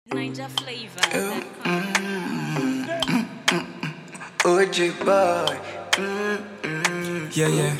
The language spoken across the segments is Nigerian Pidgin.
Ninja flavor. OG boy. Mm-mm. Yeah, yeah.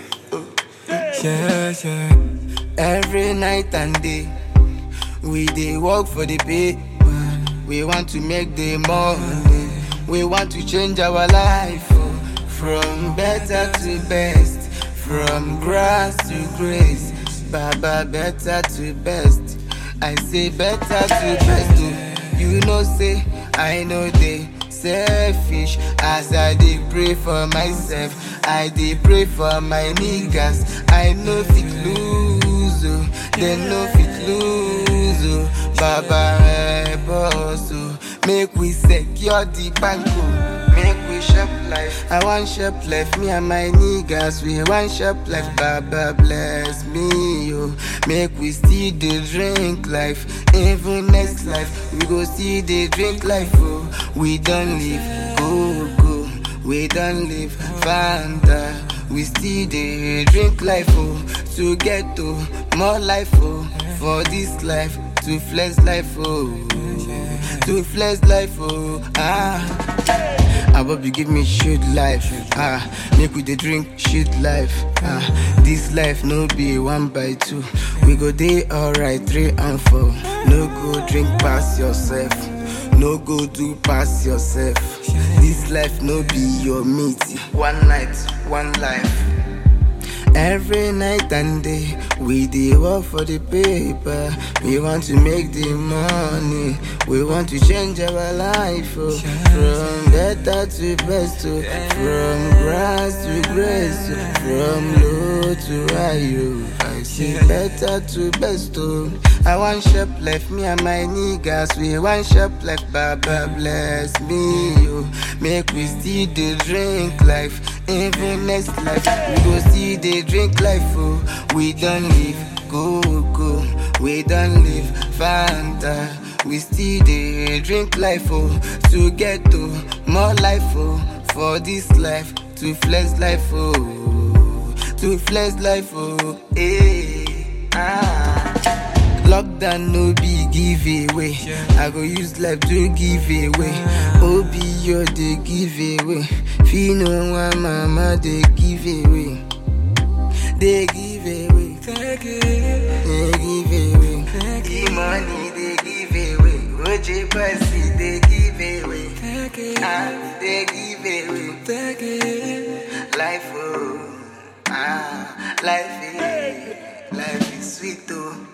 Yeah, yeah. Every night and day, we dey work for the pay. We want to make the money. We want to change our life oh. from better to best, from grass to grace. Baba, better to best. I say better to best. Oh. You know, say I know they selfish as I dey pray for myself. I dey pray for my niggas. I know fit lose, oh. they no fit lose. Oh. Baba help us, oh. make we secure the bank. Oh. Make we shop life. I want shop life. Me and my niggas, we want shop life. Baba bless me, yo. Make we still the drink life. Even next life, we go see the drink life. Oh, we don't live go go. We don't live Fanta. We still the drink life. Oh, to get to more life. Oh, for this life to flex life. Oh, to flex life. Oh, ah. Abobi give me shit life, ah. Make we dey drink shit life, ah. This life no be one by two. We go dey alright three and four. No go drink pass yourself, no go do pass yourself. This life no be your meat. One night, one life. Every night and day, we dey work for the paper. We want to make the money. We want to change our life oh. from better to best, oh. from grass to grace, oh. from low to high. oh. I say better to best. Oh. I want shop life, me and my niggas. We want shop life, Baba bless me. Oh. Make we still the drink life. Even next life, we go see the drink life. Oh, we don't live go go, we don't live Fanta. We still the drink life. Oh, to get to more life. Oh, for this life to flex life. Oh, to flex life. Oh, eh, ah. Lockdown no be giveaway. I go use life to give away. Obi yo dey give away. Fino one mama dey give away. They give away. Take it, They give away. take The money they give away. OJ Passy they give away. take it, Ah, they give away. take it. Life oh, ah, life is, life is sweet oh.